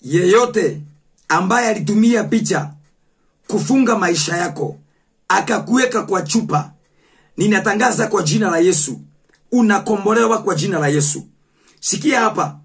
yeyote ambaye alitumia picha kufunga maisha yako akakuweka kwa chupa ninatangaza kwa jina la yesu unakombolewa kwa jina la yesu sikia hapa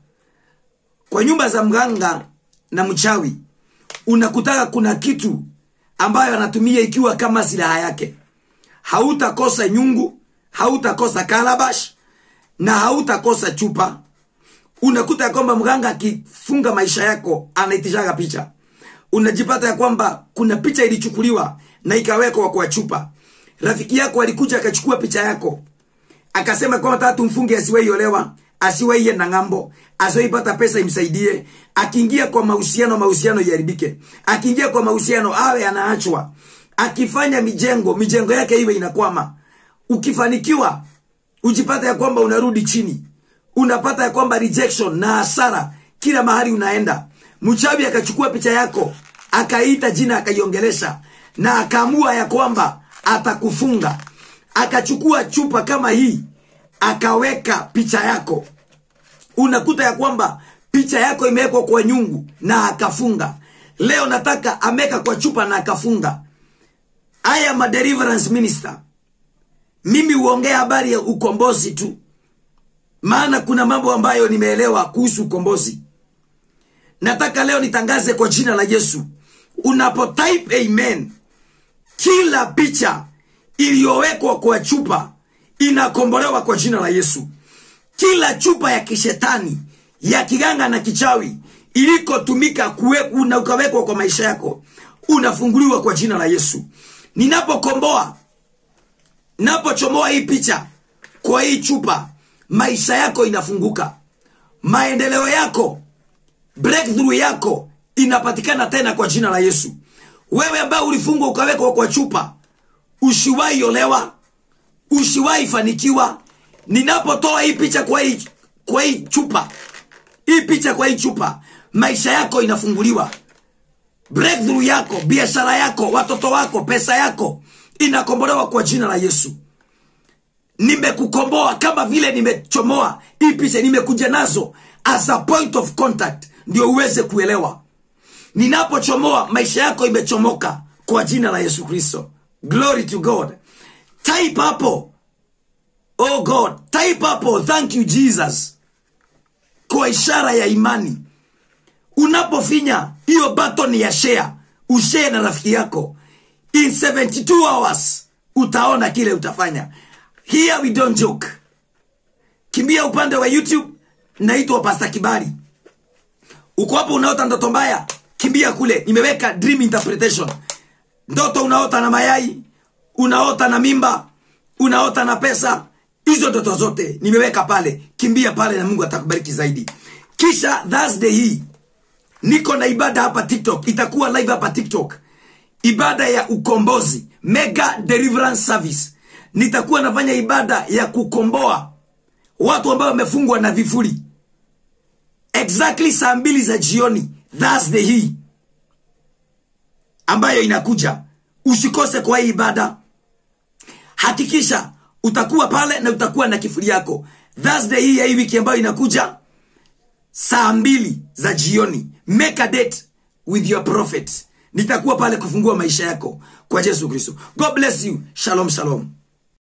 kwa nyumba za mganga na mchawi unakutaka kuna kitu ambayo anatumia ikiwa kama silaha yake hautakosa nyungu hautakosa kalabash na hautakosa chupa unakuta ya kwamba mganga akifunga maisha yako anaitishaga picha unajipata ya kwamba kuna picha ilichukuliwa na ikawekwa kwa chupa rafiki yako alikuja akachukua picha yako akasema kwamba tatu tumfunge asiwahi olewa asiwahi enda ng'ambo asiwahi pata pesa imsaidie akiingia kwa mahusiano mahusiano iharibike akiingia kwa mahusiano awe anaachwa akifanya mijengo mijengo yake iwe inakwama ukifanikiwa ujipata ya kwamba unarudi chini unapata ya kwamba rejection na hasara kila mahali unaenda mchawi akachukua picha yako akaita jina akaiongelesha na akaamua ya kwamba atakufunga akachukua chupa kama hii akaweka picha yako unakuta ya kwamba picha yako imewekwa kwa nyungu na akafunga leo nataka ameka kwa chupa na akafunga I am a deliverance minister mimi huongea habari ya ukombozi tu maana kuna mambo ambayo nimeelewa kuhusu ukombozi nataka leo nitangaze kwa jina la yesu unapo type amen kila picha iliyowekwa kwa chupa inakombolewa kwa jina la yesu kila chupa ya kishetani ya kiganga na kichawi ilikotumika kuwe- na ukawekwa kwa maisha yako unafunguliwa kwa jina la yesu ninapokomboa napochomoa hii picha kwa hii chupa maisha yako inafunguka maendeleo yako breakthrough yako inapatikana tena kwa jina la yesu wewe ambaye ulifungwa ukawekwa kwa chupa ushiwahi olewa ushiwahi fanikiwa ninapotoa hii picha kwa hii, kwa hii chupa hii picha kwa hii chupa maisha yako inafunguliwa breakthrough yako biashara yako watoto wako pesa yako inakombolewa kwa jina la yesu nimekukomboa kama vile nimechomoa hii picha nimekuja nazo as a point of contact ndio uweze kuelewa ninapochomoa maisha yako imechomoka kwa jina la yesu kristo glory to god type hapo oh god type hapo thank you jesus kwa ishara ya imani unapofinya hiyo button ya share ushare na rafiki yako in 72 hours utaona kile utafanya here we don't joke kimbia upande wa youtube naitwa pasta kibali uko hapo unaota ndoto mbaya kimbia kule nimeweka dream interpretation ndoto unaota na mayai unaota na mimba unaota na pesa hizo ndoto zote nimeweka pale kimbia pale na mungu atakubariki zaidi kisha thursday hii niko na ibada hapa tiktok itakuwa live hapa tiktok ibada ya ukombozi mega deliverance service nitakuwa nafanya ibada ya kukomboa watu ambao wamefungwa na vifuri exactly saa mbili za jioni thursday hii ambayo inakuja usikose kwa hii ibada hakikisha utakuwa pale na utakuwa na kifuri yako thursday hii ya hii wiki ambayo inakuja saa mbili za jioni make a date with your prophet nitakuwa pale kufungua maisha yako kwa yesu kristo god bless you shalom shalom